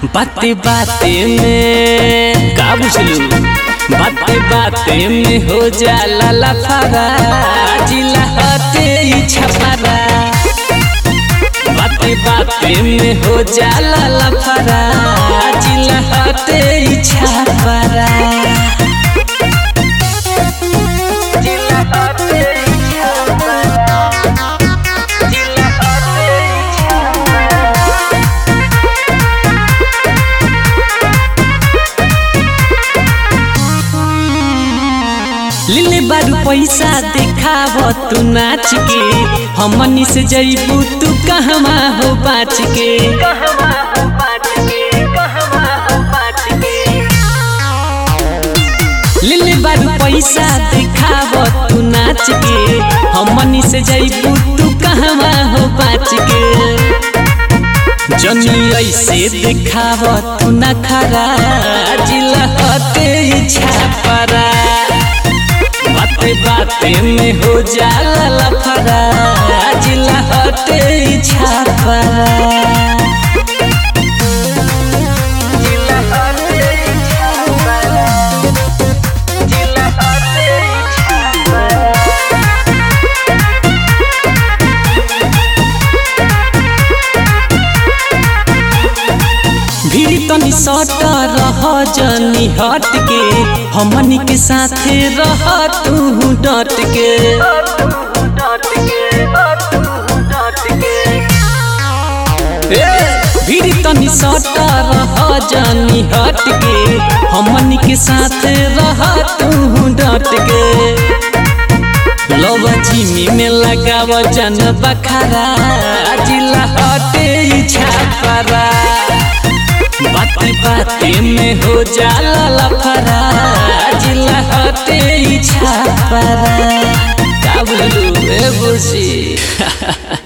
बाते बाते में का बुझलू बाते बाते में हो जाला लफारा जिला हटे ई छपारा बाते बाते में हो जाला लफारा जिला हटे ई छपारा जिला हटे ई छपारा जिला हटे ई छपारा लिले बारू पैसा देखाव तू नाच के हमनी से जईबू तू कहवा हो बाच के लिले बारू पैसा देखाव तू नाच के हमनी से जईबू तू कहवा हो बाच के जनी ऐसे देखाव तू न खरा जिला हटे छापरा बाते बाते में हो जाला लफरा जिला हटे छापरा जिला हटे छापरा जिला हटे छापरा भीड़ तनी सट रह जनी हट के हमनी के साथे रह तू डट के ए, भीड़ तनी सट रह जनी हट के हमनी के साथे रह तू डट के लवा जिमी में लगाव जन बखारा जिला हटे छापरा बाते बाते में हो जाला लफरा जिला हटे छापरा का बोलू ए बुसी